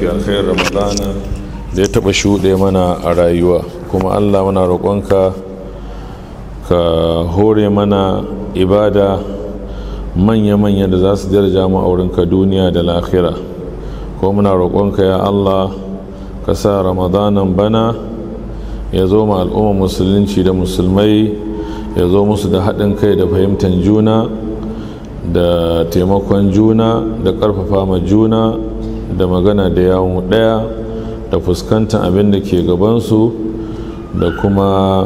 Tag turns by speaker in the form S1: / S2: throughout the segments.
S1: mafi alkhairar ramadana da ya taɓa shuɗe mana a rayuwa kuma allah muna roƙonka ka hore mana ibada manya-manya da za su daraja mu aurinka duniya da lahira ko muna roƙonka ya allah ka sa ramadanan bana ya zo ma al'umma musulunci da musulmai ya zo musu da haɗin kai da fahimtar juna da taimakon juna da ƙarfafa ma juna da magana da yawon ɗaya da fuskantar abin da ke gabansu da kuma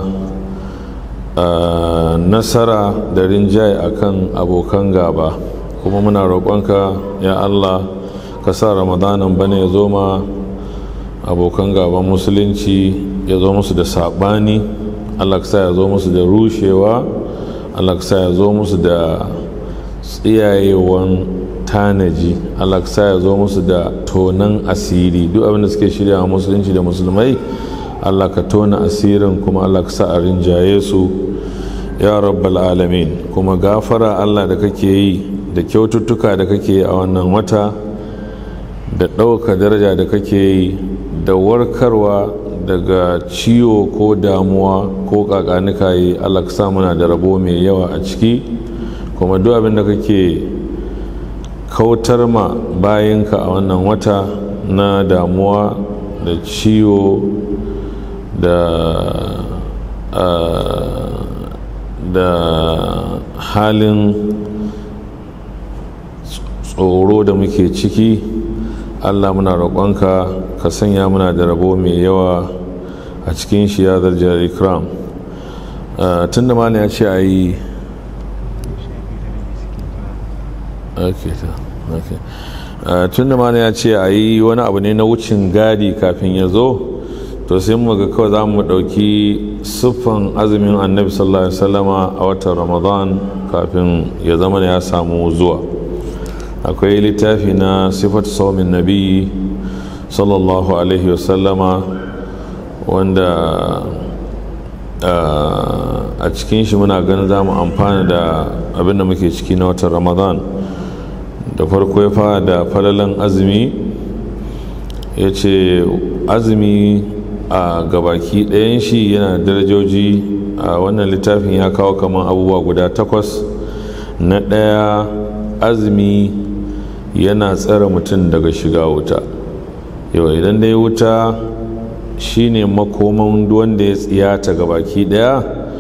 S1: nasara da rinjaye akan abokan gaba kuma muna roƙonka ya allah ka sa ramadanan bane ya zo ma abokan gaban musulunci ya zo musu da saɓani allah ka sa ya zo musu da rushewa allah ka sa ya zo musu da tsiyayewan tanaji allah ka sa ya zo musu da tonan asiri duk abin da suke shirya a musulunci da musulmai allah ka tona asirin kuma allah ka sa a rinjaye su ya rabbal alamin kuma gafara allah da kake yi da kyaututtuka da kake yi a wannan wata da ɗauka daraja da kake yi da warkarwa daga ciwo ko damuwa ko kakanika yi allah ka sa muna da rabo mai yawa a ciki kuma duk abin da kake kautar ma bayanka a wannan wata na damuwa da ciwo da da halin tsoro da muke ciki allah muna roƙonka ka sanya muna da rabo mai yawa a cikin shi ya zarjar ikram tun da mana ya ce a yi tun da mana ya ce a yi wani abu ne na wucin gadi kafin ya zo to sai mu ga kawai za mu ɗauki siffan azumin annabi sallallahu alaihi wasallama a watan ramadan kafin ya zama ya samu zuwa akwai littafi na sifat saumin nabi sallallahu alaihi wasallama wanda a cikin shi muna ganin za mu amfana da abin da muke ciki na watan ramadan da farko ya fara da falalan azumi ya ce azumi a gabaki ɗayan shi yana darajoji a wannan littafin ya kawo kamar abubuwa guda takwas na ɗaya azumi yana tsare mutum daga shiga wuta yau idan dai wuta shine makoman wanda ya tsiyata ga baki daya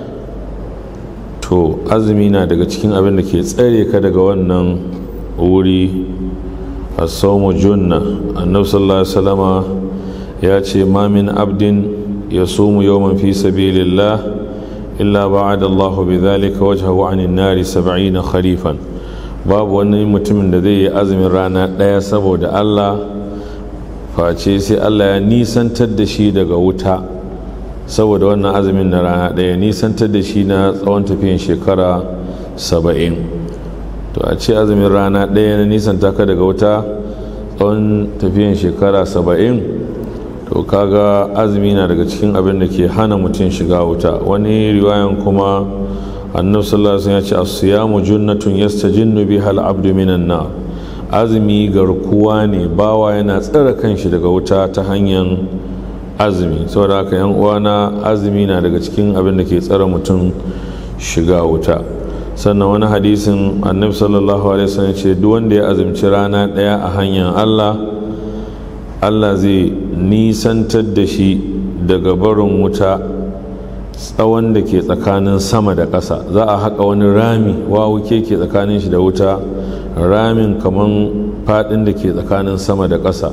S1: to azumi na daga cikin abin da ke tsare ka daga wannan wuri a saumu junna annabi sallallahu alaihi wasallama ya ce ma min abdin ya sumu yawman fi sabilillah illa ba'ada Allahu bi dhalika wajhahu 'anil nari 70 kharifan babu wani mutumin da zai yi azumin rana ɗaya saboda Allah face sai Allah ya nisantar da shi daga wuta saboda wannan azumin na rana ɗaya nisantar da shi na tsawon tafiyan shekara saba'in to a ce azumin rana ɗaya na nisanta ka daga wuta tsawon tafiyan shekara saba'in to kaga azumi na daga cikin abin da ke hana mutum shiga wuta wani riwayan kuma annabi sallallahu alaihi wasallam ya ce as-siyamu junnatun yastajinnu biha al-abdu minan nar azumi garkuwa ne bawa yana tsare kanshi daga wuta ta hanyar azumi saboda haka yan uwana azumi na daga cikin abin da ke tsare mutum shiga wuta sannan wani hadisin annabi sallallahu alaihi wasallam ce duk wanda ya azumci rana daya a hanyar Allah Allah zai nisantar da shi daga barin wuta tsawon da ke tsakanin sama da ƙasa za a haƙa wani rami wawu ke ke tsakanin shi da wuta ramin kaman faɗin da ke tsakanin sama da ƙasa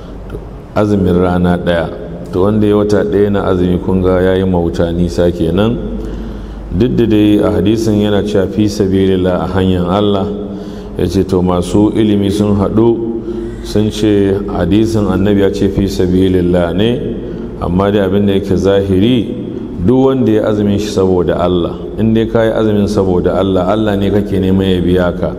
S1: azumin rana ɗaya to wanda ya wata ɗaya na azumi kun ga ya yi mawuta nisa kenan duk da dai a hadisin yana cewa fi sabilillah a hanyar allah ya ce to masu ilimi sun haɗu sun ce hadisin annabi ya ce fi sabilillah ne amma dai abin da yake zahiri duk wanda ya azumin shi saboda Allah in dai ka yi azumin saboda Allah Allah ne kake neman ya biya ka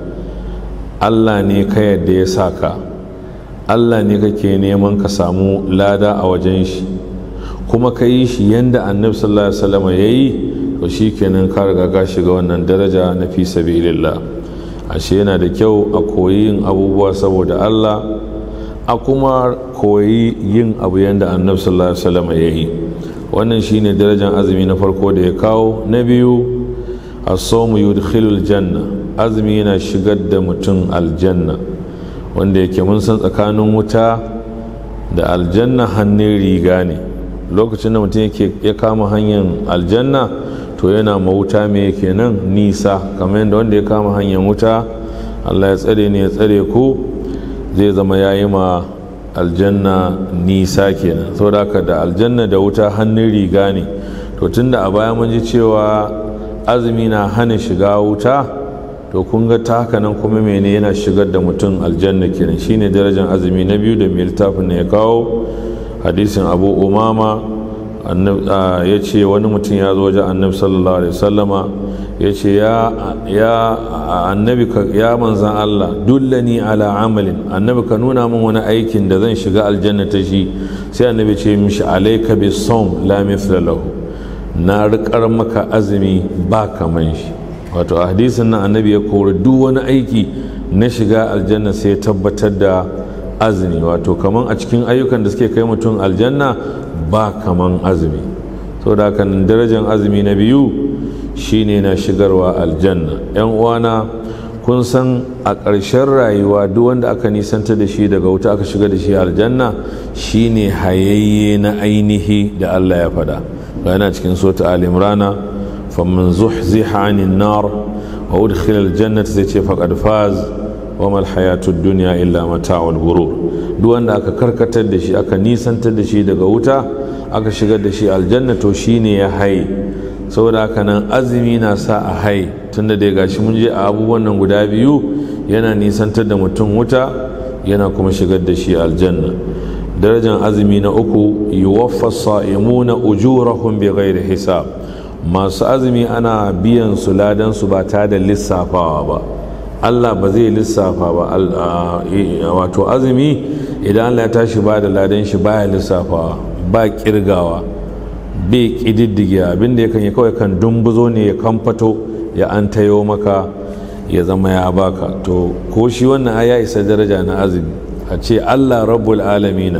S1: Allah ne ka yadda ya sa ka Allah ne kake neman ka samu lada a wajen shi kuma ka yi shi yanda annabi sallallahu alaihi wasallam ya yi to shikenan ka riga ka shiga wannan daraja na fi sabilillah ashe yana da kyau a koyi yin abubuwa saboda Allah a kuma koyi yin abu yadda annabi sallallahu alaihi wasallam ya yi wannan shine darajar azumi na farko da ya kawo na biyu as-sawmu yudkhilul janna azumi yana shigar da mutum aljanna wanda yake mun san tsakanin wuta da aljanna hannun riga ne lokacin da mutum yake ya kama hanyar aljanna to yana mawuta me kenan nisa kamar yadda wanda ya kama hanyar wuta allah ya tsare ne ya tsare ku zai zama ya yi ma aljanna nisa kenan saboda haka da aljanna da wuta hannun riga ne to tunda a baya mun ji cewa azumi na hana shiga wuta to kun ga ta haka nan kuma mene yana shigar da mutum aljanna kenan shine darajar azumi na biyu da mai littafin ne ya kawo hadisin abu umama ya ce wani mutum ya zo wajen annabi sallallahu alaihi wasallama ya ce ya annabi ya manzan Allah dullani ala amalin annabi ka nuna min wani aikin da zan shiga aljanna ta shi sai annabi ce mishi alaika bi som la mithla lahu na riƙar maka azumi ba kaman shi wato a hadisin nan annabi ya kori duk wani aiki na shiga aljanna sai ya tabbatar da azumi wato kaman a cikin ayyukan da suke kai mutum aljanna ba kaman azumi saboda haka darajar azumi na biyu shine na shigarwa aljanna yan uwana kun san a ƙarshen rayuwa duk wanda aka nisanta da shi daga wuta aka shiga da shi aljanna shine hayayye na ainihi da Allah ya faɗa yana cikin sota al-imrana faman zuhziha 'anil nar wa udkhila al-jannata sai ce faqad faz wa mal hayatud dunya illa mata'ul ghurur duk wanda aka karkatar da shi aka nisantar da shi daga wuta aka shigar da shi aljanna to shine ya haye saboda haka nan azumi na sa a hai tunda da gashi mun je a abubuwan nan guda biyu yana nisantar da mutum wuta yana kuma shigar da shi aljanna darajar azumi na uku yuwaffa sa'imuna ujurahum bighairi hisab masu azumi ana biyan su ladan su ba ta da lissafawa ba Allah ba zai lissafa ba wato azumi idan Allah ya tashi ba da ladan shi baya lissafawa ba kirgawa bai ƙididdige abinda ya kan yi kawai kan dumbuzo ne ya kamfato ya an tayo maka ya zama ya baka to ko shi wannan ya isa daraja na azumi a ce allah rabbul alamina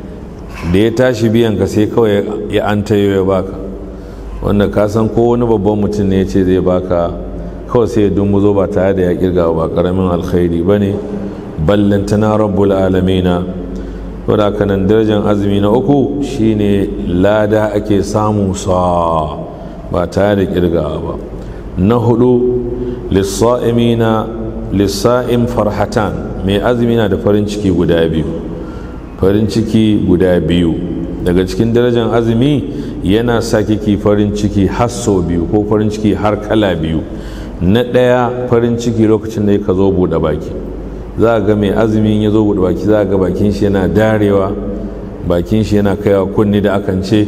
S1: da ya tashi biyan ka sai kawai ya an tayo ya baka wanda ka san ko wani babban mutum ne ya ce zai baka kawai sai ya dumbuzo ba tare da ya kirga ba karamin alkhairi ba ne ballantana rabbul alamina wadda kanan darajar azumi na uku shine lada ake samu sa ba tare da kirgawa ba na hudu lissa'imina lissa'im farhatan mai azumi na da farin ciki guda biyu farin ciki guda biyu daga cikin darajar azumi yana sa kiki farin ciki har sau biyu ko farin ciki har kala biyu na ɗaya farin ciki lokacin da ka zo buɗe baki za a ga mai azumin ya zo buɗe baki za a ga bakin shi yana darewa bakin shi yana kaiwa kunni da akan ce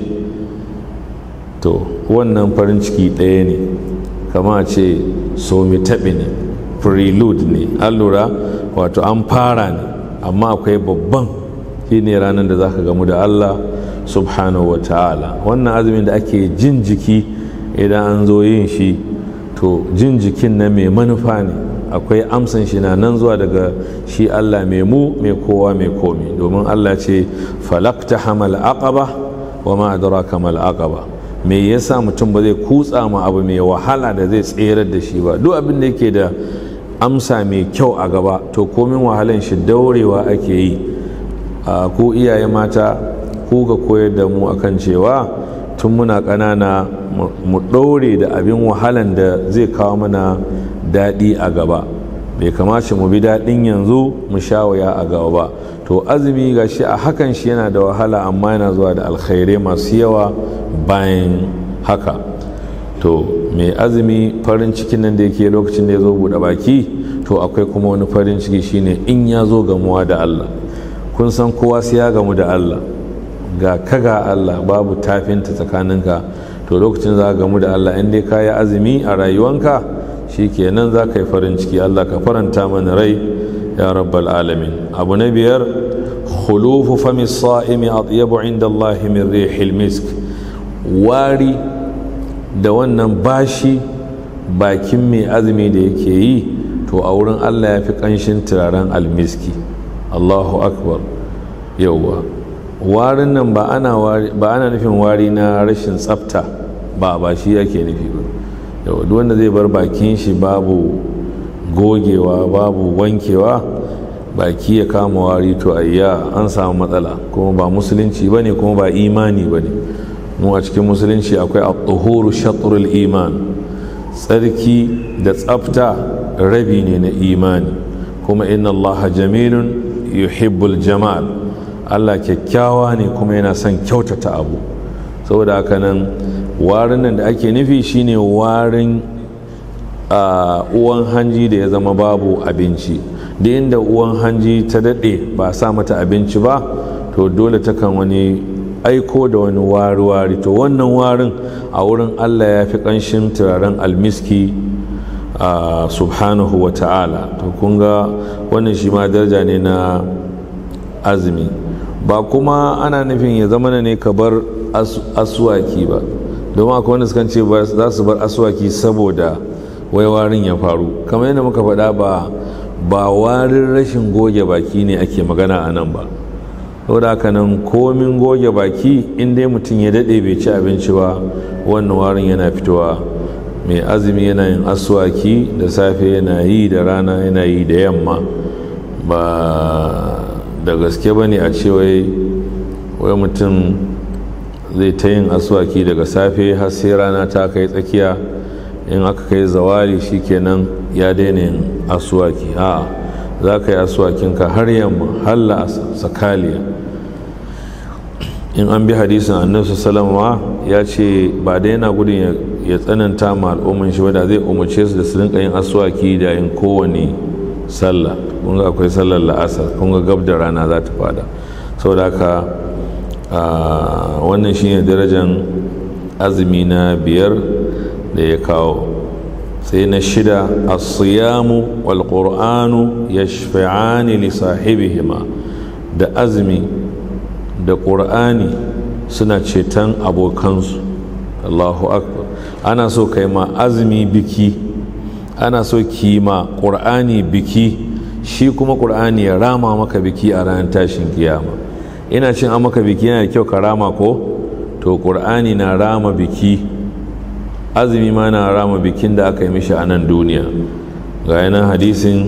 S1: to wannan farin ciki ɗaya ne kama ce somi taɓi ne prelude ne an lura wato an fara ne amma akwai babban shi ne ranar da za ka gamu da allah subhanahu wa ta'ala wannan azumin da ake jin jiki idan an zo yin shi to jin jikin na mai manufa ne akwai amsan shi na nan zuwa daga shi Allah mai mu mai kowa mai komi domin Allah ce falakta hamal aqaba wa ma adraka mal aqaba me yasa mutum ba zai kutsa ma abu mai wahala da zai tserar da shi ba duk abin da yake da amsa mai kyau a gaba to komin wahalan shi daurewa ake yi a ku iyaye mata ku ga koyar da mu akan cewa tun muna ƙanana mu ɗaure da abin wahalan da zai kawo mana daɗi a gaba bai kamace mu bi daɗin yanzu mu sha waya a gaba ba to azumi ga shi a hakan shi yana da wahala amma yana zuwa da alkhairai masu yawa bayan haka to mai azumi farin cikin nan da yake lokacin da ya zo buɗe baki to akwai kuma wani farin ciki shine in ya zo gamuwa da Allah kun san kowa sai ya gamu da Allah ga kaga Allah babu tafinta tsakaninka to lokacin za ka gamu da Allah in dai ka yi azumi a rayuwanka shi kenan za ka yi farin ciki Allah ka faranta mana rai ya rabbal alamin abu na biyar khulufu fami sa'imi atyabu inda Allah min rihil misk wari da wannan bashi bakin mai azumi da yake yi to a wurin Allah ya fi kanshin turaren almiski Allahu akbar yauwa warin nan ba ana ba ana nufin wari na rashin tsafta ba ba shi yake nufi ba yauwa duk wanda zai bar bakin shi babu gogewa babu wankewa baki ya kama wari to ayya an samu matsala kuma ba musulunci bane kuma ba imani bane mu a cikin musulunci akwai at-tuhuru shatrul iman tsarki da tsafta rabi ne na imani kuma inna Allah jamilun yuhibbul jamal Allah kyakkyawa ne kuma yana son kyautata abu saboda haka nan warin nan da ake nufi shine warin uwan hanji da ya zama babu abinci da inda uwan hanji ta daɗe ba sa mata abinci ba to dole takan wani aiko da wani wari-wari to wannan warin a wurin allah ya fi ƙanshin turaren almiski subhanahu wa ta'ala to kun ga wannan shi ma daraja ne na azumi ba kuma ana nufin ya zama ne ka bar aswaki ba domin akwai wanda sukan ce za su bar aswaki saboda wai warin ya faru kamar yadda muka faɗa ba ba warin rashin goge baki ne ake magana a nan ba saboda haka nan komin goge baki in dai mutum ya daɗe bai ci abinci ba wannan warin yana fitowa mai azumi yana yin aswaki da safe yana yi da rana yana yi da yamma ba da gaske ba ne a ce wai mutum zai ta yin aswaki daga safe har sai rana ta kai tsakiya in aka kai zawali shikenan ya daina yin aswaki a za ka yi aswakinka har yamma halla sakaliya in an bi hadisin annabi salama ya ce ba da yana gudun ya tsananta ma al'umman shi wadda zai umarce su da su rinka yin aswaki da yin kowane sallah kun ga akwai sallar la'asar kun ga gab da rana za ta fada saboda haka wannan shine darajar azumi na biyar da ya kawo sai na shida asiyamu wal qur'anu yashfa'ani li sahibihima da azumi da qur'ani suna ceton abokansu Allahu akbar ana so kai ma azumi biki ana so ki ma qur'ani biki shi kuma qur'ani ya rama maka biki a ranar tashin kiyama ina cin an maka biki yana kyau ka rama ko to qur'ani na rama biki azumi ma na rama bikin da aka yi mishi a nan duniya ga yanan hadisin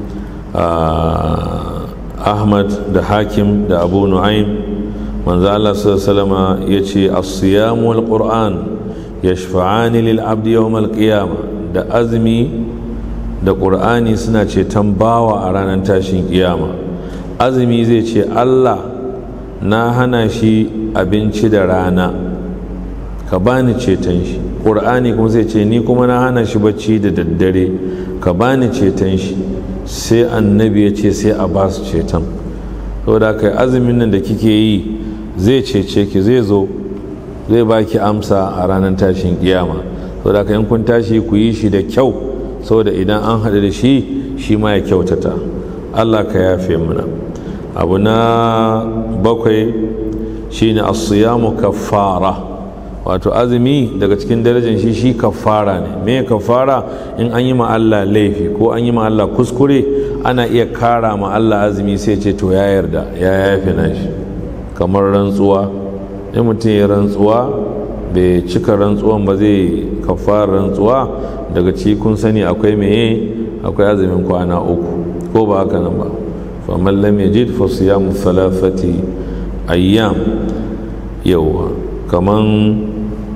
S1: ahmad da hakim da abu nu'aim manzo Allah sallama ya ce as-siyamu wal qur'an yashfa'ani lil abdi yawm al da azumi da qur'ani suna ceton bawa a ranar tashin kiyama azumi zai ce Allah na hana shi abinci da rana ka bani ceton shi ƙur'ani kuma zai ce ni kuma na hana shi bacci da daddare ka bani ceton shi sai annabi ya ce sai a ba su ceton saboda kai azumin nan da kike yi zai cece ki zai zo zai baki amsa a ranar tashin kiyama saboda kai in kun tashi ku yi shi da kyau saboda idan an haɗu da shi shi ma ya kyautata allah ka yafe mana abu na bakwai shine as-siyamu kaffara wato azumi daga cikin darajar shi shi kafara ne me kafara in an yi ma Allah laifi ko an yi ma Allah kuskure ana iya kara ma Allah azumi sai ce to ya yarda ya yafe na shi kamar rantsuwa in mutum ya rantsuwa bai cika rantsuwan ba zai kafara rantsuwa daga ci kun sani akwai meye akwai azumin kwana uku ko ba haka nan ba faman lam yajid fa siyamu thalathati ayyam yawa kaman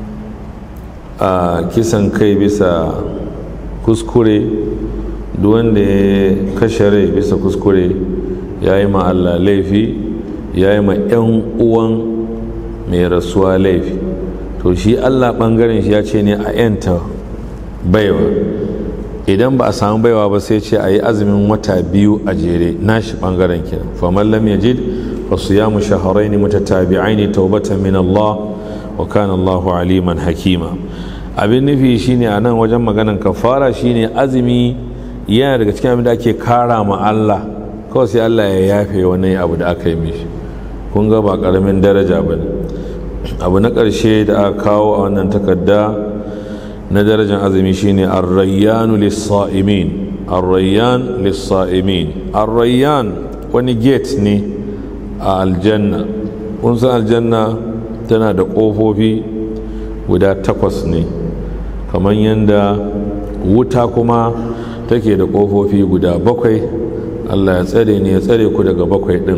S1: a kisan kai bisa kuskure wanda ya kashe rai bisa kuskure ya yi ma Allah laifi ya yi ma 'yan uwan mai rasuwa laifi to shi Allah ɓangaren shi ya ce ne a 'yanta baiwa idan ba a samu baiwa ba sai ce a yi azumin wata biyu a jere nashi ɓangaren kenan faman lam yajid fa siyamu shahrayn mutatabi'ain tawbatan min Allah wa kana Allahu aliman hakima abin nufi shine a nan wajen maganan kafara shine azumi yana daga cikin abin da ake kara ma Allah kawai sai Allah ya yafe wani abu da aka yi mishi kun ga ba karamin daraja ba ne abu na ƙarshe da aka kawo a wannan takarda na darajar azumi shine arrayyanu lissaimin arrayyan lissaimin arrayyan wani gate ne a aljanna kun san aljanna tana da ƙofofi guda takwas ne kamar yadda wuta kuma take da ƙofofi guda bakwai allah ya tsare ne ya tsare ku daga bakwai ɗin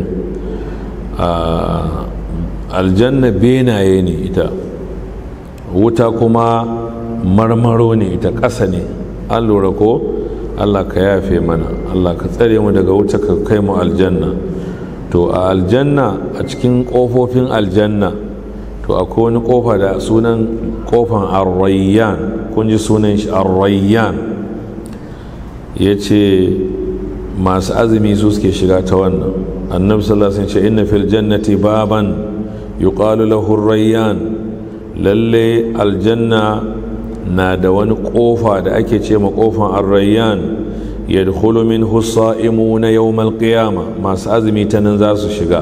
S1: aljanna benaye ne ita wuta kuma marmaro ne ita ƙasa ne an lura ko allah ka yafe mana allah ka tsare mu daga wuta ka kai mu aljanna to a aljanna a cikin ƙofofin aljanna to akwai wani ƙofa da sunan ƙofan arrayyan kun ji sunan shi arrayyan ya ce masu azumi su suke shiga ta wannan annabi sallallahu alaihi wasallam ce inna fil jannati baban yuqalu lahu rayyan lalle aljanna na da wani kofa da ake ce ma kofan arrayyan yadkhulu minhu sa'imuna yawm alqiyama masu azumi ta nan za su shiga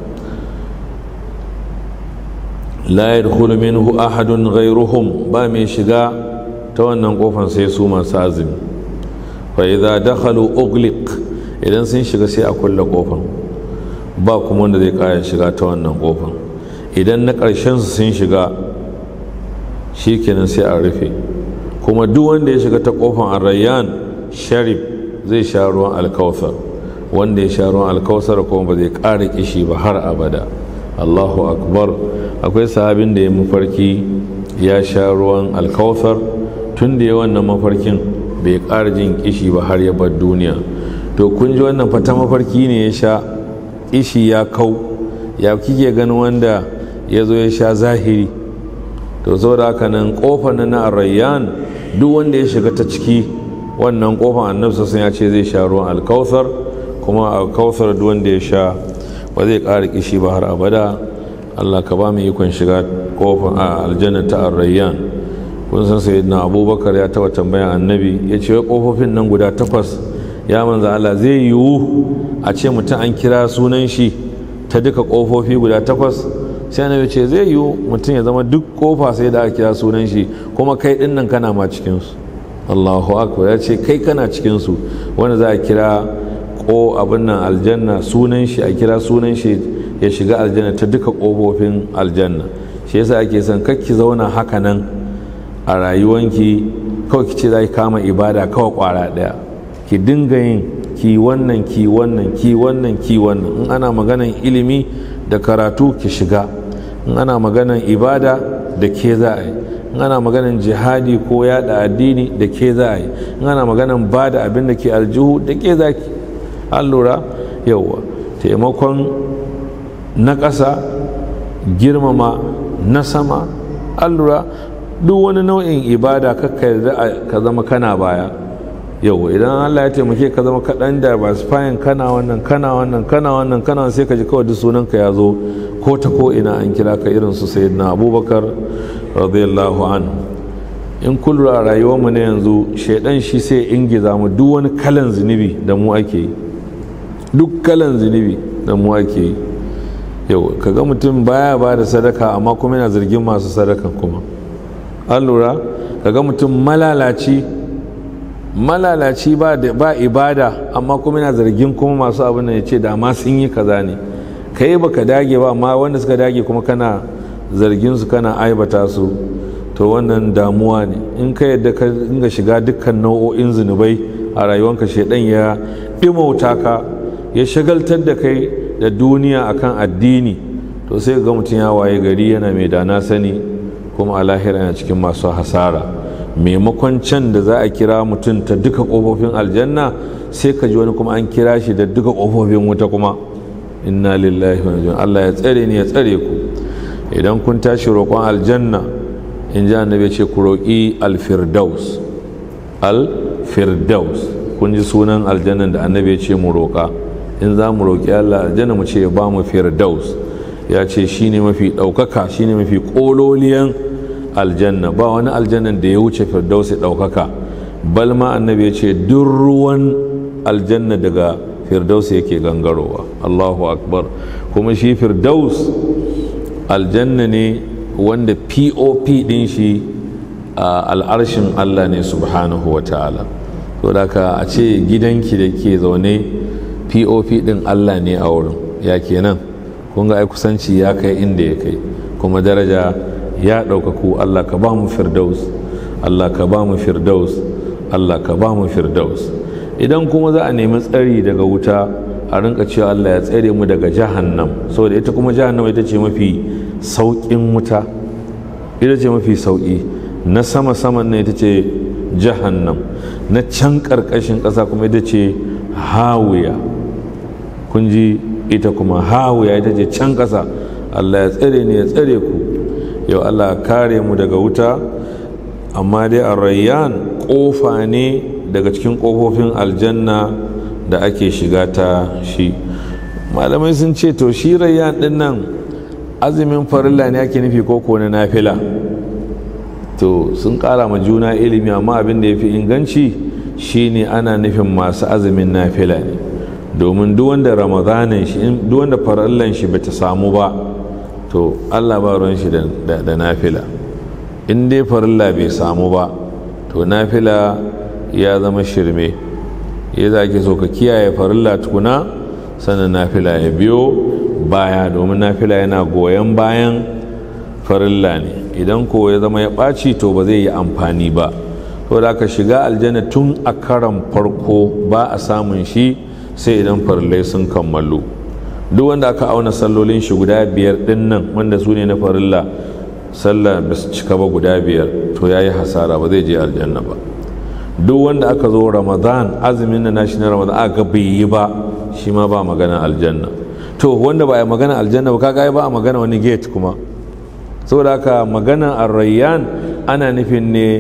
S1: la yadkhulu minhu ahadun ghayruhum ba mai shiga ta wannan kofan sai su masu azumi fa idza dakhalu ughliq idan sun shiga sai a kulle kofan ba kuma wanda zai kaya shiga ta wannan kofan idan na ƙarshen su sun shiga shi kenan sai a rufe kuma duk wanda ya shiga ta kofan arrayyan sharif zai sha ruwan alkawthar wanda ya sha ruwan alkawthar kuma ba zai ƙara kishi ba har abada allahu akbar akwai sahabin da ya mafarki ya sha ruwan alkawthar tun da ya wannan mafarkin bai ƙara jin kishi ba har ya bar duniya to kun ji wannan fata mafarki ne ya sha kishi ya kau ya kike ganin wanda ya zo ya sha zahiri to saboda haka nan kofar na na arayyan duk wanda ya shiga ta ciki wannan kofar annabi sun ya ce zai sha ruwan alkauthar kuma alkauthar duk wanda ya sha ba zai ƙara kishi ba har abada Allah ka ba mu ikon shiga kofar a aljanna ta arayyan kun san sayyidina abubakar ya taba tambayan annabi ya ce kofofin nan guda takwas ya manza Allah zai yiwu a ce mutum an kira sunan shi ta duka kofofi guda takwas sai annabi ce zai yiwu mutum ya zama duk kofa sai da aka kira sunan shi kuma kai din nan kana ma cikin su Allahu akbar ya ce kai kana cikin su wanda za a kira ko abin nan aljanna sunan shi a kira sunan shi ya shiga aljanna ta duka kofofin aljanna shi yasa ake son kakki zauna haka nan a rayuwanki kawai ki ce za ki kama ibada kawai kwara daya ki dinga yin ki wannan ki wannan ki wannan ki wannan in ana maganan ilimi da karatu ki shiga in ana maganan ibada da ke za a yi in ana maganan jihadi ko yada addini da ke za a yi in ana maganan ba da abin da ke aljihu da ke za ki an lura yauwa taimakon na ƙasa girmama na sama an lura duk wani nau'in ibada kakka ka zama kana baya yau idan Allah ya taimake ka zama kaɗan da ba su fayin kana wannan kana wannan kana wannan kana sai ka ji kawai duk sunanka ya zo ko ta ko ina an kira ka irin su sayyidina abubakar radiyallahu anhu in kullu a rayuwar mu na yanzu shaidan shi sai ingiza mu duk wani kalan zunubi da mu ake yi duk kalan zunubi da mu ake yi yau kaga mutum baya ba da sadaka amma kuma yana zargin masu sadakan kuma an lura kaga mutum malalaci malalaci ba ba ibada amma kuma yana zargin kuma masu abin ya ce da ma sun yi kaza ne kai baka dage ba amma wanda suka dage kuma kana zargin su kana aibata su to wannan damuwa ne in ka yadda ka dinga shiga dukkan nau'o'in zunubai a rayuwanka shedan ya dimauta ka ya shagaltar da kai da duniya akan addini to sai ga mutum ya waye gari yana mai dana sani kuma a lahira yana cikin masu hasara maimakon can da za a kira mutum ta duka ƙofofin aljanna sai ka ji wani kuma an kira shi da duka ƙofofin wuta kuma inna lillahi wa Allah ya tsare ni ya tsare ku idan kun tashi roƙon aljanna in ji annabi ce ku roƙi alfirdaus alfirdaus kun ji sunan aljannan da annabi ya ce mu roƙa in za mu roƙi Allah aljanna mu ce ya ba mu firdaus ya ce shine mafi ɗaukaka shine mafi ƙololiyan aljanna ba wani aljannan da ya wuce firdaus ya ɗaukaka bal ma annabi ya ce duk ruwan aljanna daga firdaus yake gangarowa allahu akbar kuma shi firdaus aljanna ne wanda pop din shi a al'arshin allah ne subhanahu wa ta'ala to da ka a ce gidanki da ke zaune pop din allah ne a wurin ya kenan kun ga ai kusanci ya kai inda ya kai kuma daraja ya ɗaukaku Allah ka ba mu firdaus Allah ka ba mu firdaus Allah ka ba mu firdaus idan kuma za a nemi tsari daga wuta a rinka cewa Allah ya tsare mu daga jahannam saboda ita kuma jahannam ita ce mafi sauƙin wuta ita ce mafi sauƙi na sama saman ne ita ce jahannam na can ƙarƙashin ƙasa kuma ita ce hawiya kun ji ita kuma hawiya ita ce can ƙasa Allah ya tsare ne ya tsare ku yau Allah kare mu daga wuta amma dai a rayyan ƙofa ne daga cikin ƙofofin aljanna da ake shiga ta shi malamai sun ce to shi rayyan ɗin nan azumin farilla ne ake nufi koko na nafila to sun ƙara ma juna ilimi amma abin da ya fi inganci shine ana nufin masu azumin nafila ne domin duk wanda ramadanin shi duk wanda farallan shi bata samu ba to Allah ba ruwan shi da nafila in dai farilla bai samu ba to nafila ya zama shirme ya za ke so ka kiyaye farilla tukuna sannan nafila ya biyo baya domin nafila yana goyon bayan farilla ne idan ko ya zama ya ɓaci to ba zai yi amfani ba to da ka shiga aljanna tun a karan farko ba a samun shi sai idan farillai sun kammalu duk wanda aka auna sallolin shi guda biyar din nan wanda su ne na farilla sallah ba su cika ba guda biyar to ya yi hasara ba zai je aljanna ba duk wanda aka zo ramadan azumin na nashi na ramadan aka bai yi ba shi ma ba magana aljanna to wanda ba a magana aljanna ba kaga ba a magana wani gate kuma saboda haka magana arrayyan ana nufin ne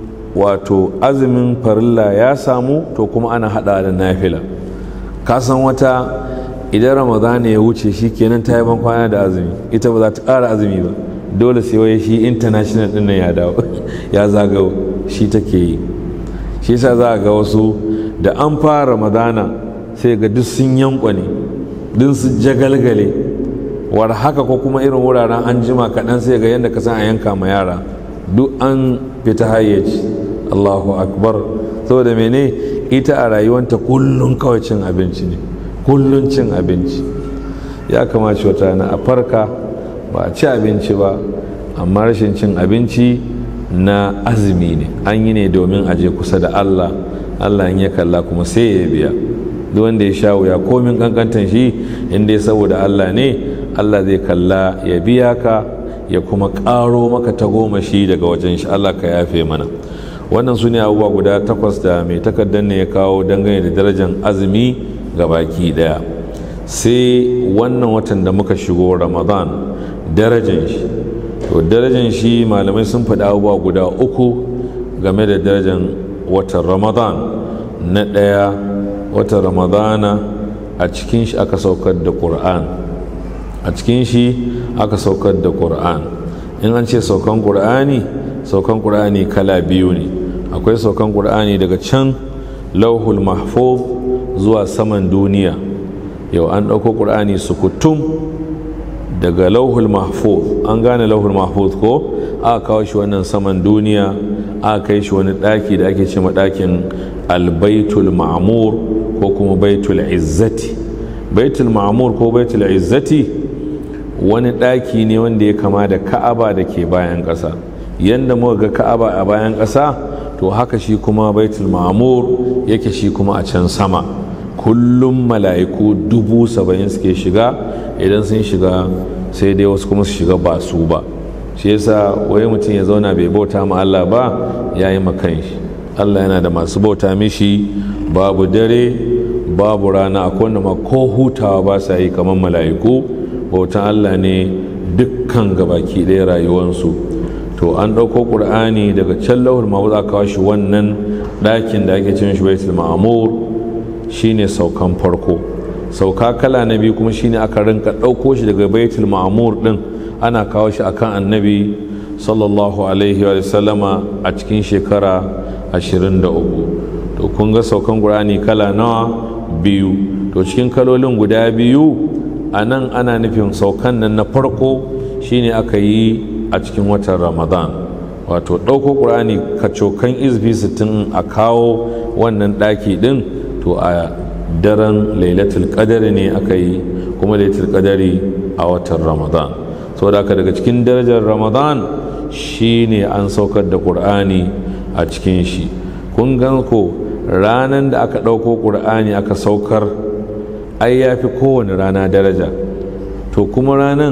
S1: wato azumin farilla ya samu to kuma ana hada da nafila ka san wata idan ramadan ya wuce shi kenan ta yi ban kwana da azumi ita ba za ta ƙara azumi ba dole sai waye shi international din nan ya dawo ya zagawo shi take yi shi yasa za a ga wasu da an fara ramadana sai ga duk sun yankwane duk su jagalgale war haka ko kuma irin wuraren an jima kaɗan sai ga yadda ka san a yanka ma yara duk an fita hayyaci allahu akbar saboda mene ita a rayuwanta kullum kawai cin abinci ne kullum cin abinci ya kamace wata na a farka ba a ci abinci ba amma rashin cin abinci na azumi ne an yi ne domin aje kusa da allah allah in ya kalla kuma sai ya biya duk wanda ya sha wuya komin kankantan shi inda ya saboda allah ne allah zai kalla ya biya ka ya kuma ƙaro maka ta goma shi daga wajen shi allah ka yafe mana wannan su ne abubuwa guda takwas da mai takardar ne ya kawo dangane da darajar azumi ga baki daya sai wannan watan da muka shigo ramadan darajar shi to darajar shi malamai sun faɗi abubuwa guda uku game da darajar watan ramadan na ɗaya watan ramadana a cikin shi aka saukar da ƙur'an a cikin shi aka saukar da ƙur'an in an ce saukan ƙur'ani saukan ƙur'ani kala biyu ne akwai saukan ƙur'ani daga can lauhul mahfuz zuwa saman duniya yau an ɗauko ƙur'ani sukutum daga lauhul mahfuz an gane lauhul mahfuz ko aka kawo shi wannan saman duniya aka kai shi wani ɗaki da ake ce ɗakin albaitul ma'amur ko kuma baitul izzati baitul ma'amur ko baitul izzati wani ɗaki ne wanda ya kama da ka'aba da ke bayan ƙasa yadda muka ga ka'aba a bayan ƙasa to haka shi kuma baitul ma'amur yake shi kuma a can sama kullum mala'iku dubu saba'in suke shiga idan sun shiga sai dai wasu kuma su shiga ba su ba shi yasa wai mutum ya zauna bai bauta ma Allah ba ya yi makan shi Allah yana da masu bauta mishi babu dare babu rana akwai wanda ma ko hutawa ba sa yi kamar mala'iku bautan Allah ne dukkan gabaki ɗaya rayuwansu to an ɗauko ƙur'ani daga can lauhul mahfuz aka kawo shi wannan ɗakin da ake cin shi baitul ma'mur shine saukan farko sauka kala na biyu kuma shine aka rinka ɗauko shi daga baitul ma'mur ɗin ana kawo shi akan annabi sallallahu alaihi wa sallama a cikin shekara 23 to kun ga saukan ƙur'ani kala nawa biyu to cikin kalolin guda biyu a nan ana nufin saukan nan na farko shine aka yi a cikin watan ramadan wato ɗauko ƙur'ani kacokan izbi sittin a kawo wannan ɗaki ɗin to a daren lailatul qadari ne aka yi kuma lailatul qadari a watan ramadan saboda haka daga cikin darajar ramadan shine an saukar da ƙur'ani a cikin shi kun gan ko ranar da aka ɗauko ƙur'ani aka saukar ai ya fi kowane rana daraja to kuma ranar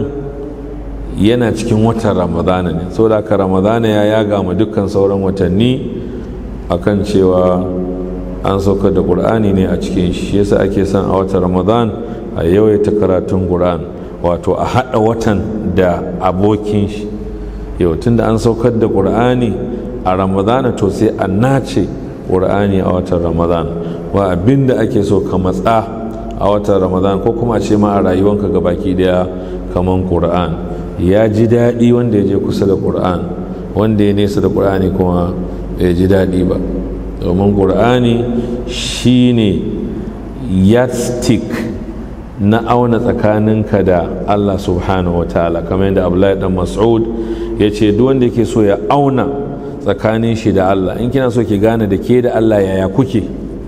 S1: yana cikin watan ramadana ne saboda haka ramadana ya yaga ma dukkan sauran watanni akan cewa an saukar da ƙur'ani ne a cikin shi yasa ake son a watan ramadan a yawaita karatun ƙur'an wato a haɗa watan da abokin shi yau tunda an saukar da ƙur'ani a ramadana to sai a nace ƙur'ani a watan ramadan wa abin da ake so ka matsa a watan ramadan ko kuma a ce ma a rayuwanka ga baki daya kaman ƙur'an ya ji daɗi wanda ya je kusa da ƙur'an wanda ya nesa da ƙur'ani kuma bai ji daɗi ba domin ƙur'ani shine yardstick na auna tsakaninka da allah subhanahu wa ta'ala kamar yadda abdullahi dan mas'ud ya ce duk wanda yake so ya auna tsakanin shi da allah in kina so ki gane da ke da allah yaya kuke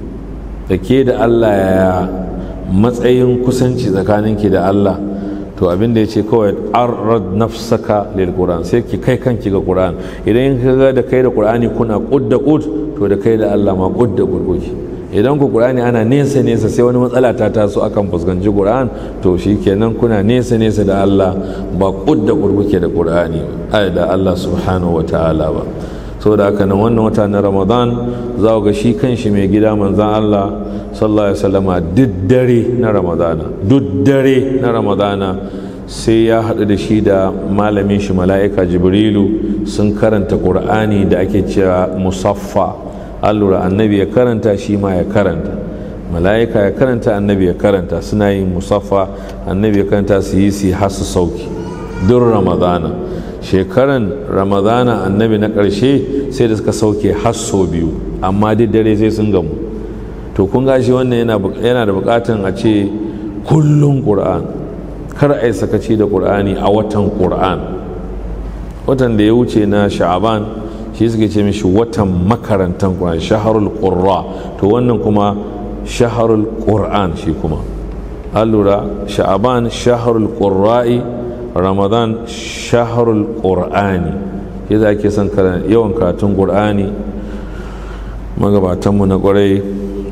S1: da ke da allah yaya matsayin kusanci tsakaninki da allah to abin da ya ce kawai arrad nafsaka lil qur'an sai ki kai kanki ga qur'an idan ka ga da kai da qur'ani kuna kud da kud to da kai da Allah ma kud da kud kuke idan ku qur'ani ana nesa nesa sai wani matsala ta taso akan fuskanci qur'an to shikenan kuna nesa nesa da Allah ba kud da kud kuke da qur'ani ai da Allah subhanahu wataala ba saboda haka nan wannan wata na ramadan za ga shi kanshi mai gida manzan Allah sallallahu alaihi wasallama duk dare na ramadana duk dare na ramadana sai ya haɗu da shi da malamin shi mala'ika jibrilu sun karanta ƙur'ani da ake cewa musaffa allura annabi ya karanta shi ma ya karanta mala'ika ya karanta annabi ya karanta suna yin musaffa annabi ya karanta su yi su har su sauki duk ramadana shekaran ramadana annabi na ƙarshe sai da suka sauke hasso biyu amma duk dare sai sun gamu to kun gashi wannan yana da bukatan a ce kullum ƙur'an kar a yi sakaci da ƙur'ani a watan ƙur'an watan da ya wuce na sha'aban shi suke ce mishi watan makarantar ƙur'an shaharul ƙurra to wannan kuma shaharul ƙur'an shi kuma an lura sha'aban shaharul ƙurra'i ramadan shaharul ƙur'ani yadda ake son yawan karatun ƙur'ani magabatanmu na ƙwarai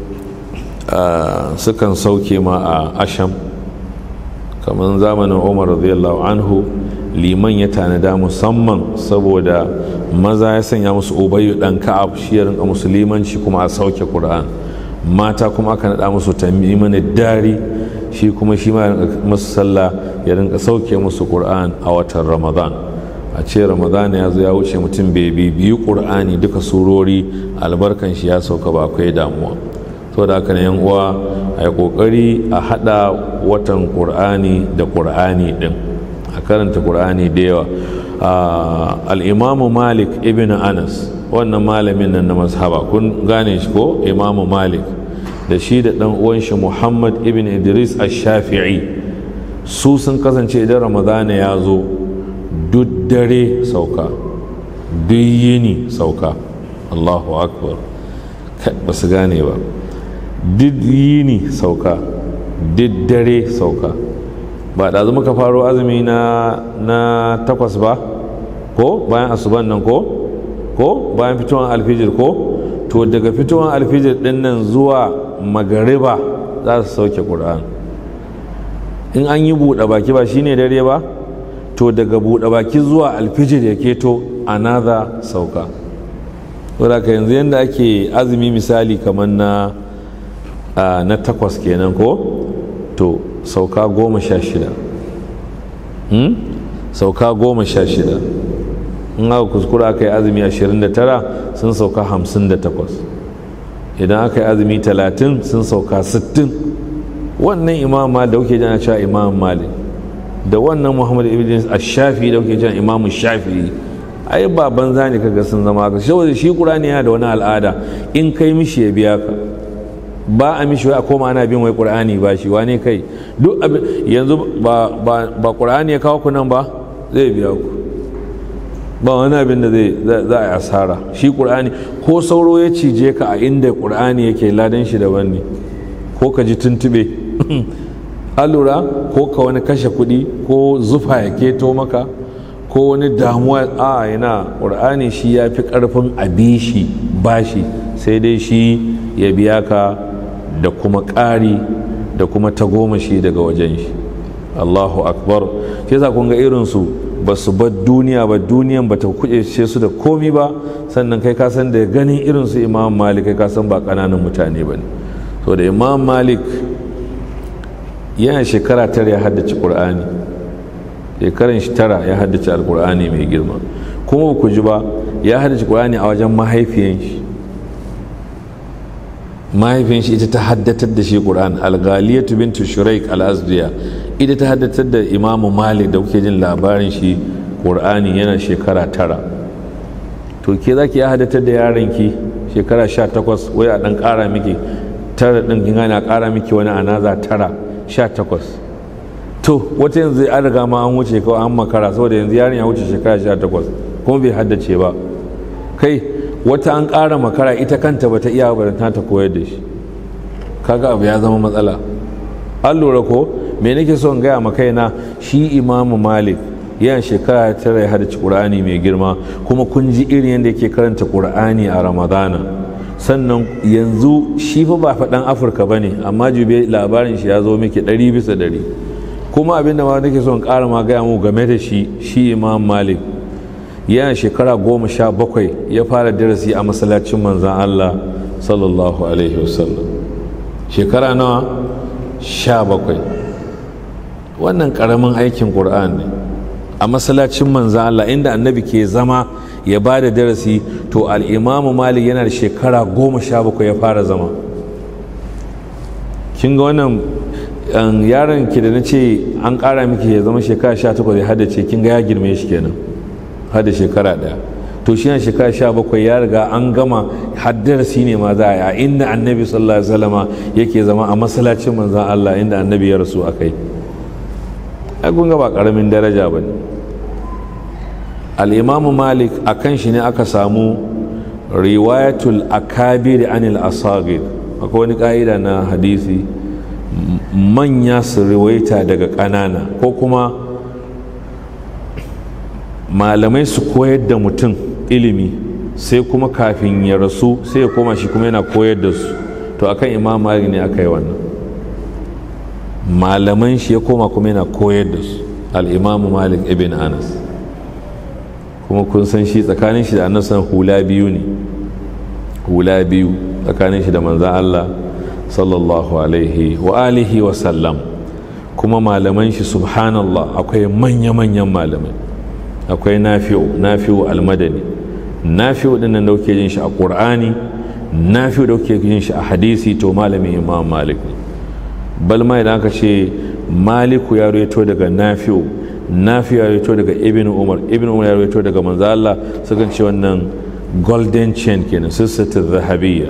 S1: sukan sauke ma a asham kamar zamanin umar radiyallahu anhu liman ya tanada musamman saboda maza ya sanya musu ubayu dan ka'ab shi ya rinka musu limanci kuma a sauke qur'an mata kuma aka nada musu tamimin dari shi kuma shi ma musu sallah ya rinka sauke musu qur'an a watan ramadan a ce ramadan ya zo ya wuce mutum bai biyu qur'ani duka surori albarkan shi ya sauka ba akwai damuwa saboda haka ne yan uwa a yi kokari a hada watan qur'ani da qur'ani din a karanta qur'ani da yawa al-imamu malik ibn anas wannan malamin nan na mazhaba kun gane shi ko imamu malik da shi da dan uwan shi muhammad ibn idris ash-shafi'i su sun kasance idan ramadana ya zo duk dare sauka duk yini sauka allahu akbar ba su gane ba duk yini sauka duk dare sauka ba da muka faro azumi na na takwas ba ko bayan asuban nan ko ko bayan fitowar alfijir ko to daga fitowar alfijir din nan zuwa magariba za su sauke ƙur'an in an yi buɗe baki ba shine dare ba to daga buɗe baki zuwa alfijir ya keto anaza sauka wadda yanzu yadda ake azumi misali kamar na na takwas kenan ko to sauka goma sha shida sauka goma sha shida in aka kuskura aka yi azumi ashirin da tara sun sauka hamsin da takwas idan aka yi azumi talatin sun sauka sittin wannan imam ma da kuke jana cewa imam malik da wannan muhammad ibn ash-shafi da kuke jana imam shafi ai ba banza ne kaga sun zama haka saboda shi qur'ani yana da wani al'ada in kai mishi ya biya ka ba a mishi a koma ana bin wai qur'ani ba shi wane kai duk abin yanzu ba ba ba qur'ani ya kawo ku nan ba zai biya ku ba wani abin da zai za a yi asara shi qur'ani ko sauro ya cije ka a inda qur'ani yake ladan shi daban ne ko ka ji tuntube alura ko ka wani kashe kuɗi ko zufa ya keto maka ko wani damuwa a yana ƙur'ani shi ya fi ƙarfin abishi bashi sai dai shi ya biya ka da kuma ƙari da kuma tagomashi daga wajen shi allahu akbar shi yasa kun ga irinsu ba su bar duniya ba duniyan ba ta kuce su da komi ba sannan kai kasan da ganin irinsu imam malik kai kasan ba ƙananan mutane ba ne so da imam malik yana shekara tara ya haddace ƙur'ani shekaran shi tara ya haddace alƙur'ani mai girma kuma ku ji ba ya haddace ƙur'ani a wajen mahaifiyan shi mahaifiyan shi ita ta haddatar da shi ƙur'an algaliyatu bintu shuraik al-azdiya ita ta haddatar da imamu malik da kuke jin labarin shi ƙur'ani yana shekara tara to ke za ki ya haddatar da yaron ki shekara sha takwas wai a ɗan ƙara miki tara ɗin kin gane a ƙara miki wani anaza tara sha takwas to wata yanzu an riga ma an wuce kawai an makara saboda yanzu yaron ya wuce shekara sha takwas kuma bai haddace ba kai wata an ƙara makara ita kanta bata iya ba ta ta koyar da shi kaga abu ya zama matsala an lura ko me nake so in gaya ma kaina shi imamu malik yana shekara tara ya haddace qur'ani mai girma kuma kun ji irin yadda yake karanta qur'ani a ramadana sannan yanzu shi fa ba faɗan afirka ba ne amma jube labarin shi ya zo miki ɗari bisa ɗari kuma abinda ma nake son ƙara ma gaya mu game da shi shi imam malik yana shekara goma sha bakwai ya fara darasi a masallacin manzan allah sallallahu alaihi wasallam shekara nawa sha bakwai wannan ƙaramin aikin ƙur'an ne a masallacin manzan allah inda annabi ke zama ya ba da darasi to al'imamu malik yana da shekara goma sha bakwai ya fara zama kin ga wannan yaron ki da na ce an ƙara miki ya zama shekara sha takwas ya haddace kin ga ya girme shi kenan hada shekara ɗaya to shi yana shekara sha bakwai ya riga an gama haddarasi ne ma za a yi inda annabi sallallahu alaihi wasallama yake zama a masallacin manzan Allah inda annabi ya rasu a kai ai kun ga ba ƙaramin daraja ba ne al'imamu malik a kan shi ne aka samu riwayatul akabir anil asagir akwai wani ƙa'ida na hadisi manya su riwaita daga ƙanana ko kuma malamai su koyar da mutum ilimi sai kuma kafin ya rasu sai ya koma shi kuma yana koyar da su to akan imam malik ne aka yi wannan malaman shi ya koma kuma yana koyar da su al'imamu malik ibn anas kuma kun san shi tsakanin shi da annasan hula biyu ne hula biyu tsakanin shi da manzan Allah sallallahu alaihi wa alihi wa sallam kuma malaman shi subhanallah akwai manya-manyan malamai akwai nafi'u nafi'u almadani nafi'u din nan da kuke jin shi a qur'ani nafi'u da kuke jin shi a hadisi to malamin imam malik ne bal ma idan aka ce maliku ya reto daga nafi'u nafi ya rito daga ibn umar ibn umar ya rito daga manzo Allah sukan ce wannan golden chain kenan sissatu zahabiyya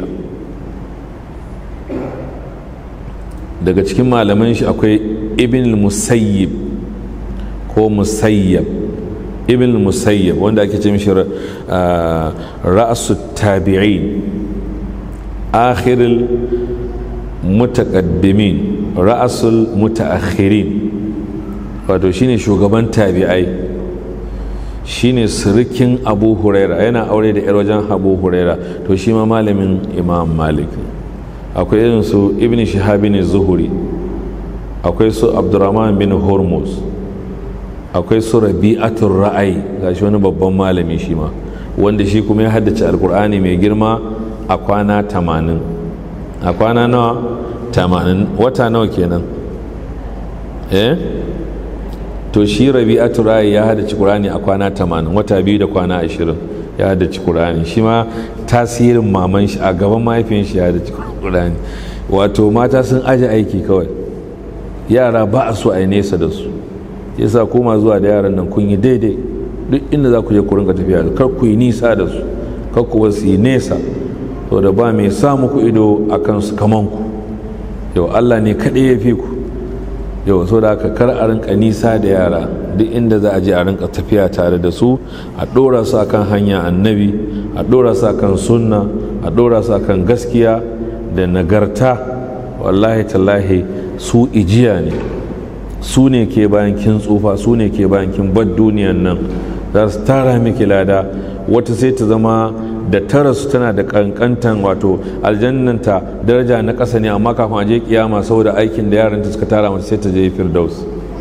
S1: daga cikin malaman shi akwai ibn musayyib ko musayyab ibn musayyab wanda ake ce mishi ra'asu tabi'in akhirul mutaqaddimin ra'asul mutaakhirin wato shine shugaban tabi'ai shine sirikin abu huraira yana aure da 'yar wajen abu huraira to shi ma malamin imam malik akwai irin su ibn shahabin zuhuri akwai su abdurrahman bin hormuz akwai su rabi'atul ra'ayi gashi wani babban malami shi ma wanda shi kuma ya haddace alkur'ani mai girma a kwana tamanin a kwana nawa tamanin wata nawa kenan eh to shi rabi'atu rayi ya haddace qur'ani a kwana 80 wata biyu da kwana 20 ya haddace qur'ani shi ma tasirin maman shi a gaban mahaifin shi ya haddace qur'ani wato mata sun aje aiki kawai yara ba a so a yi nesa da su yasa koma zuwa da yaran nan kun yi daidai duk inda za ku je ku rinka tafiya da kar ku yi nisa da su kar ku wasu yi nesa to da ba mai sa muku ido a kansu kaman ku yau Allah ne kaɗai ya fi ku yau so da aka kar a rinka nisa da yara duk inda za a je a rinka tafiya tare da su a ɗora su akan hanya annabi a ɗora su akan sunna a ɗora su akan gaskiya da nagarta wallahi tallahi su ijiya ne su ne ke bayan kin tsufa su ne ke bayan kin bar duniyan nan za su tara miki lada wata sai ta zama da tara su tana da kankantan wato aljannanta daraja na ƙasa ne amma kafin a je kiyama saboda aikin da yaranta suka tara mata sai ta je firdaus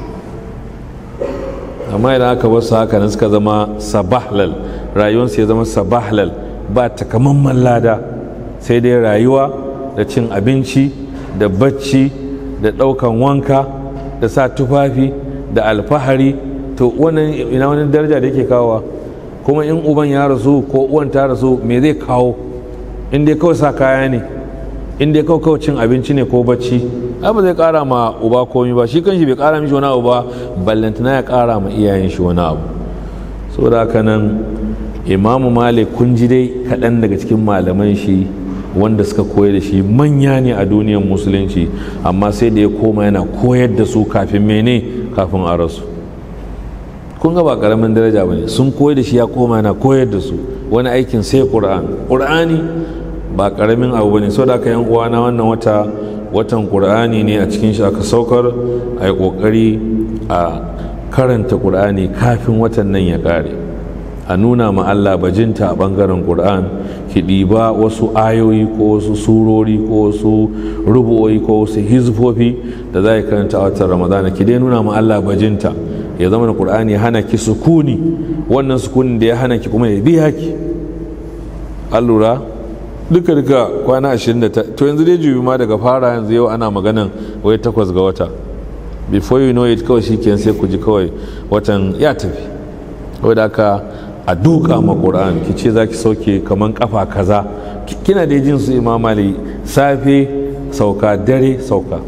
S1: amma idan aka basu haka nan suka zama sabahlal rayuwarsu ya zama sabahlal ba takamaiman lada sai dai rayuwa da cin abinci da bacci da ɗaukan wanka da sa tufafi da alfahari to wannan ina wani daraja da yake kawowa kuma in uban ya rasu ko uwan ta rasu me zai kawo in dai kawai sa kaya ne in dai kawai kawai cin abinci ne ko bacci ai ba zai kara ma uba komi ba shi kanshi bai kara mishi wani abu ba ballantana ya kara ma iyayen shi wani abu saboda haka nan imamu malik kun ji dai kaɗan daga cikin malaman shi wanda suka koyar da shi manya ne a duniyar musulunci amma sai da ya koma yana koyar da su kafin mene kafin a rasu kun ga ba karamin daraja ba ne sun koyar da shi ya koma yana koyar da su wani aikin sai ƙur'an ƙur'ani ba karamin abu ba ne sau da aka yan uwana wannan wata watan ƙur'ani ne a cikin shi aka saukar a yi ƙoƙari a karanta ƙur'ani kafin watan nan ya ƙare a nuna ma Allah bajinta a ɓangaren ƙur'an ki ɗiba wasu ayoyi ko wasu surori ko wasu rubu'o'i ko wasu hizfofi da za ki karanta a watan ramadana ki dai nuna ma Allah bajinta ya zama da ƙur'ani ya hana ki sukuni wannan sukunin da ya hana ki kuma ya biya ki an lura duka duka kwana 29 to yanzu dai jubi ma daga fara yanzu yau ana maganan wai takwas ga wata before you know it kawai shi sai ku ji kawai watan ya tafi wadda aka a duka ma ƙura'an ki ce za ki sauke kamar kafa kaza kina da jin su imamali safe sauka dare sauka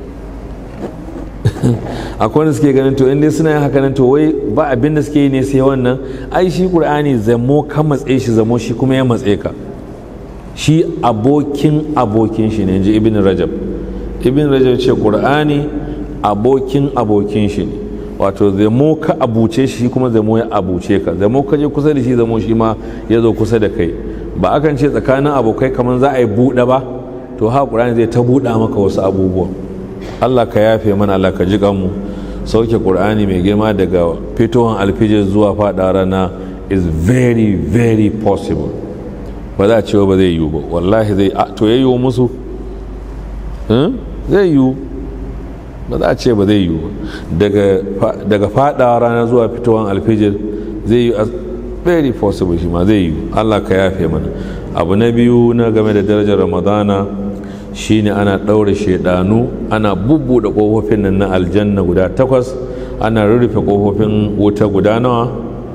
S1: akwai wanda suke ganin to inda suna yin haka nan to wai ba abin da suke yi ne sai wannan ai shi ƙur'ani zamo ka matse shi zamo shi kuma ya matse ka shi abokin abokin shi ne ji ibn rajab ibn rajab ce ƙur'ani abokin abokin shi ne wato zamo ka abuce shi kuma zamo ya abuce ka zamo ka je kusa da shi zamo shi ma ya zo kusa da kai ba akan ce tsakanin abokai kamar za a yi buɗe ba to ha ƙur'ani zai ta buɗa maka wasu abubuwa Allah ka yafe mana Allah ka ji mu sauke ƙur'ani mai girma daga fitowar alfijir zuwa faɗa rana is very very possible ba za a cewa ba zai yiwu ba wallahi zai to ya yiwu musu zai yiwu ba za a ce ba zai yiwu daga fada rana zuwa fitowar alfijir zai yi very possible shi ma zai yiwu allah ka yafe mana abu na biyu na game da darajar ramadana shine ana ɗaure shaidanu ana bubbuɗe ƙofofin nan na aljanna guda takwas ana rurrufe ƙofofin wuta guda nawa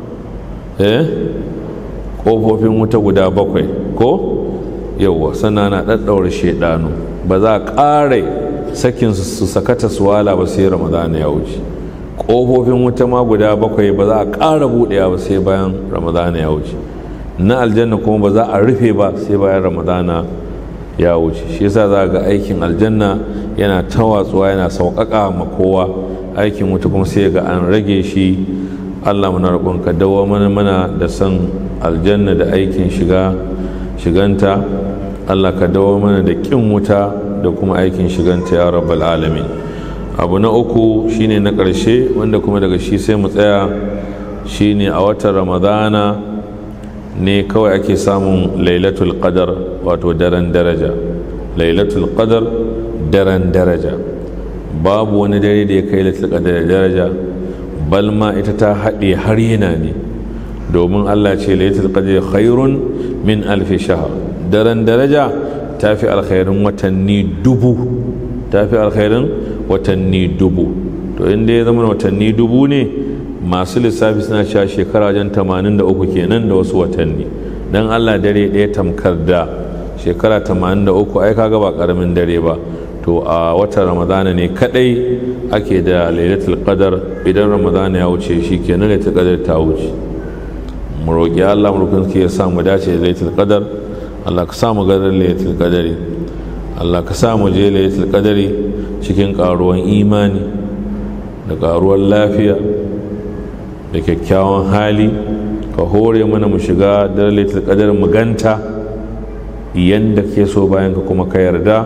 S1: eh ƙofofin wuta guda bakwai ko yauwa sannan ana ɗaɗɗaure shaidanu ba za a ƙare sakin su sakata su wala ba sai ramadana ya wuce ƙofofin wuta ma guda bakwai ba za a ƙara buɗewa ba sai bayan ramadana ya wuce na aljanna kuma ba za a rufe ba sai bayan ramadana ya wuce shi yasa za ga aikin aljanna yana tawatsuwa yana sauƙaƙa ma kowa aikin wuta kuma sai ga an rage shi allah muna roƙon ka dawo mana mana da san aljanna da aikin shiga shiganta allah ka dawo mana da ƙin wuta da kuma aikin shiganta ya rabbal alamin abu na uku shine na ƙarshe wanda kuma daga shi sai mu tsaya shine a watan ramadana ne kawai ake samun lailatul qadar wato daren daraja lailatul qadar daren daraja babu wani dare da ya kai lailatul qadar daraja balma ita ta haɗe har yana ne domin allah ce lailatul qadar khairun min alfi shahar daren daraja ta fi alkhairin watanni dubu ta fi alkhairin watanni dubu to inda ya zama watanni dubu ne masu lissafi suna cewa shekara wajen 83 kenan da wasu watanni don allah dare ɗaya tamkar da shekara 83 ai kaga ba karamin dare ba to a watan ramadana ne kadai ake da lailatul qadar idan ramadana ya wuce shi kenan lailatul qadar ta wuce mu roƙi allah mu roƙi ya sa mu dace da lailatul qadar allah ka sa mu gadar lailatul qadari allah ka sa mu je lailatul qadari cikin karuwan imani da karuwan lafiya da kyakkyawan hali ka hore mana mu shiga da lailatul qadar mu ganta yanda ke so bayan ka kuma ka yarda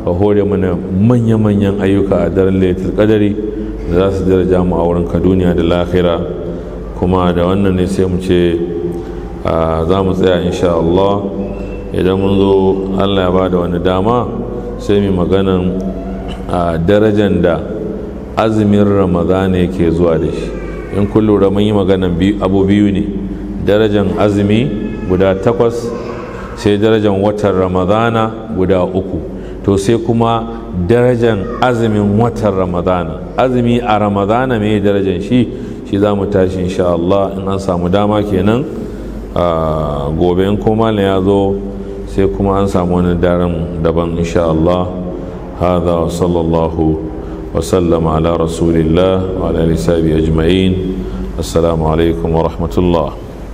S1: ka hore mana manya-manyan ayyuka a daren laitul qadari da za su daraja mu a wurin ka duniya da lahira kuma da wannan ne sai mu ce za mu tsaya insha Allah idan mun zo Allah ya ba da wani dama sai mu maganan darajan da azumin ramadana yake zuwa da shi in kun lura mun yi maganan abu biyu ne darajan azumi guda takwas sai darajan watan ramadana guda uku to sai kuma darajan azumin watan ramadana azumi a ramadana mai darajan shi shi za mu tashi insha Allah in an samu dama kenan gobe in kuma ya zo sai kuma an samu wani daren daban insha Allah هذا وصلى الله وسلم على رسول الله وعلى اله وصحبه اجمعين السلام عليكم ورحمه الله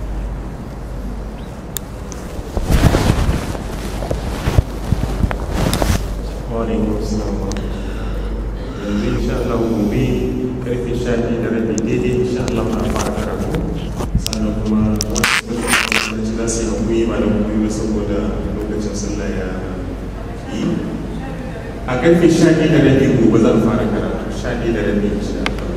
S2: وعليكم السلام yanzu insha Allah gobe karfe sha biyu da rabi daidai insha Allah na fara karatu sannan kuma wasu za su yi hankuli ba da hankuli ba saboda lokacin sallah ya yi a karfe sha biyu da rabi gobe zan fara karatu sha biyu da rabi insha Allah